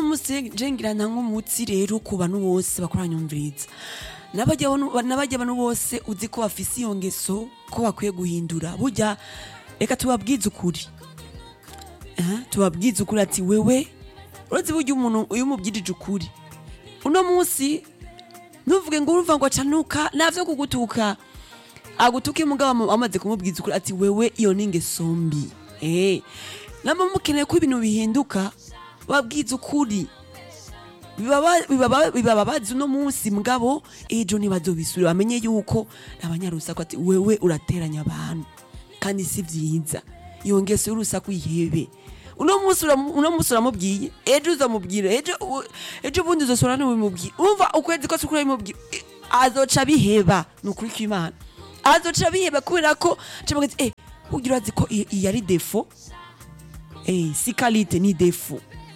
munsi je ngira nta nk'umutsi rero ku bantu bose bakoranyumviriza n'abajya bano- n'abajya abantu bose uzi ko bafise iyo ngeso ko bakwiye guhindura burya reka tubabwize ukuri Eh, tubabwize ukuri ati wewe urazi burya umuntu iyo umubwirije ukuri uno munsi ntuvuge ngo urumva ngo acanuka navyo kugutuka agutuke mugabo amu- amaze kumubwiza ukuri ati wewe iyo ni ingeso mbi eh namba mukeneye ko ibintu bihinduka babwiza ukuri bibaba- bibaba- bibababaza uno munsi mugabo ejo ntibazobisubire bamenye yuko abanyarusaku ati wewe urateranya abantu kandi si vyiza iyo ngeso y'urusaku ihebe uno munsi uramu- uno munsi uramubwiye ejo uzamubwira ejo u- ejo bundi uzosora n'ubimubwira umva ukwezi kose ukura bimubwira Eh, azoca biheba ni ukuri kw'imana azoca biheba kubera ko cabaga ati eh ugira urazi ko iyi iyi ari defo eh si kalite ni defo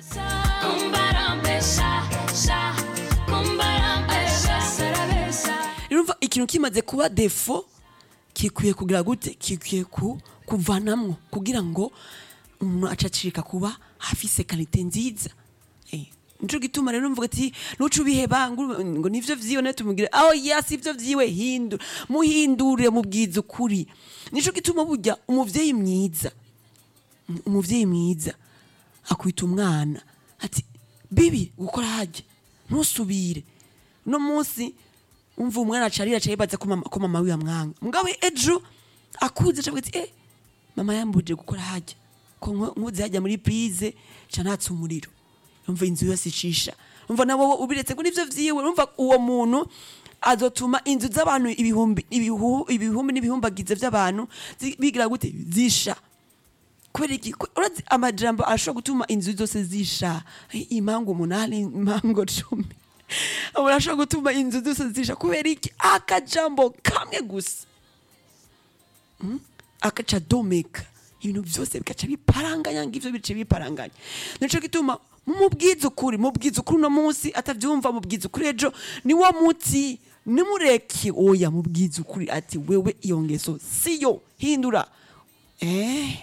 urumva ikintu kimaze kuba defo kikwiye kugira gute kikwiye ku kuvanamwo kugira ngo umuntu acacika kuba afise kalite nziza Eh, nico gituma rero mvuga ati nuca ubiheba ngo ngo nivyo vyiwe nawe tumubwire aho yasi ivyo vyiwe hindura muhindure mubwiza ukuri nico gituma burya umuvyeyi mwiza umuvyeyi mwiza akwita umwana ati bibi gukora harya ntusubire uno munsi umva umwana acarira aca yibaza ko mama, ko mama wiwe amwanga mugabo ejo akuze aca avuga ati eh mama yambuje gukora harya ko nko- nkuze hajya muri prize ca natse umuriro umva inzu yose icisha umva nabo ubiretse ngo nivyo vyiwe umva uwo muntu azotuma inzu z'abantu ibihumbi ibihu- ibihumbi n'ibihumbagize vy'abantu zi- bigira gute zisha kubera iki Ko- urazi amajambo ashobora gutuma inzu zose zisha Ai, impangu umunani impango cumi umuntu ashobora gutuma inzu zose zisha kubera iki akajambo kamwe gusa Mm? akaca domeka ibintu byose bigaca biparanganya ngivyo bice biparanganya nico gituma mumubwiza ukuri mubwiza ukuri uno munsi atavyumva mubwiza ukuri ejo ni wo muti nimureke oya mubwiza ukuri ati wewe iyo ngeso siyo hindura eh